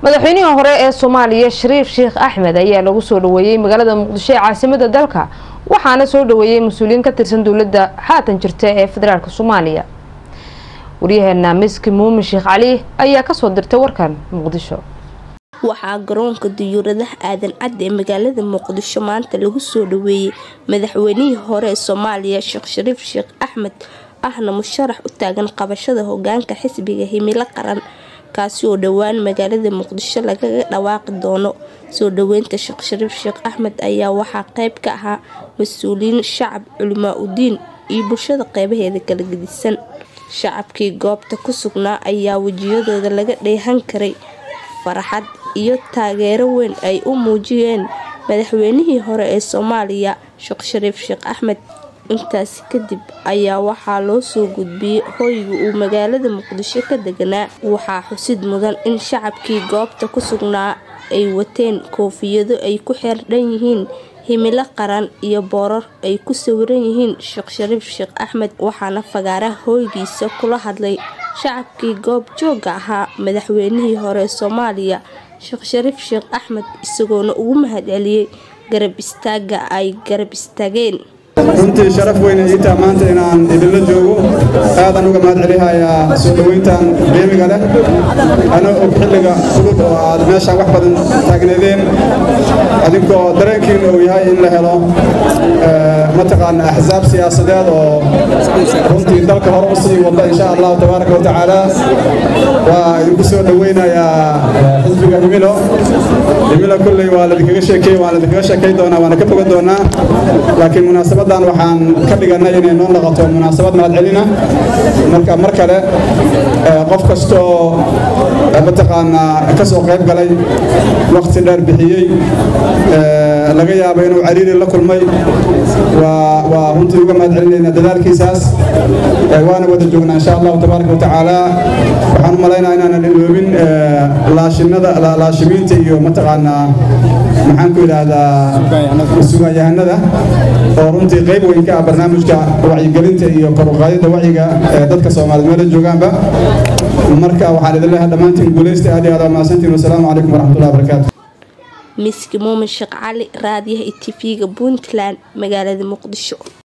madaxweynihii hore ee soomaaliya shariif sheekh axmed ayaa lagu soo dhaweeyey magaalada muqdisho ee caasimada dalka waxaana soo dhaweeyey mas-uuliyiin ka tirsan dowladda haatan jirta ee federaalk soomaaliya waryaheena miski muumin sheekh cali ayaa kasoo dirtay warkan muqdisho waxaa garoonka diyuuradaha aadan cadde ee magaalada muqdisho maanta lagu soo dhaweeyey madaxweynihii hore ee soomaaliya sheekh shariif sheekh axmed ahna musharax u taagan qabashada hogaanka xisbiga himilo qaran kaasi oo dhowaan magaalada muqdisho lagaga dhawaaqi doono soo dhaweynta sheekh shariif sheekh axmed ayaa waxaa qeyb ka ahaa mas-uuliyiin shacab culimaa udiin iyo bulshada qeybaheeda kala gedisan shacabkii goobta ku sugnaa ayaa wejiyadooda laga dheehan karay farxad iyo taageero weyn ay u muujiyeen madaxweynihii hore ee soomaaliya sheekh shariif sheekh axmed intaasi kadib ayaa waxaa loo soo gudbiyey hoyga uu magaalada muqdisho ka deganaa waxaa xusid mudan in shacabkii goobta ku sugnaa ay wateen koofiyado ay ku xeerdhan yihiin himilo qaran iyo boorar ay ku sawiran yihiin sheekh shariif sheekh axmed waxaana fagaaraha hooygiisa kula hadlay shacabkii goob jooga ahaa madaxweynihii hore soomaaliya sheekh shariif sheekh axmed isagoona ugu mahadceliyey garab istaaga ay garab istaageen runtii sharaf weyne iitaa maanta inaan idinla joogo aadan uga mahad celihayaa soo dhoweyntan qiimiga leh ana og xilliga fudud oo aad meeshaan wax badan taagneedeen adinkoo dareenkiina uu yahay in la helo mataqaana axsaab siyaasadeed oo runtii dalka hore u sii wada insha allahu tabaaraka wa tacaala waa idinku soo dhoweynayaa xisbiga himilo himilo kolley waa ladinkaga sheekey waan ladinkaga sheekay doonaa waana ka fogan doonaa laakiin munaasabadan waxaan ka dhiganay inay noo noqoto munaasabad mahadcelina marka mar kale qof kastoo mataqaanaa ka soo qayb galay waqti dheer bixiyey laga yaabo inuu cariiri la kulmay waa runtii uga mahad celinayna dadaalkiisaas waana wada joognaa insha allahu tabaaraka wa tacaala waxaan u malaynaa inaanan iloobin laashinada laashimiinta iyo mataqaanaa maxaan ku yidhaahdaa sugaanyahanada oo runtii qayb weyn ka ah barnaamijka wacyigelinta iyo koruqaadida wacyiga ee dadka soomaaliyed meela joogaanba marka waxaan idin leeyahay dhammaantiin guulaysta aad iyo aad waa mahadsantiin wasalaamu calaykum waraxmatullahi wabarakaatu miski muumin sheekh cali raadiyaha iyo tv-ga puntland magaalada muqdisho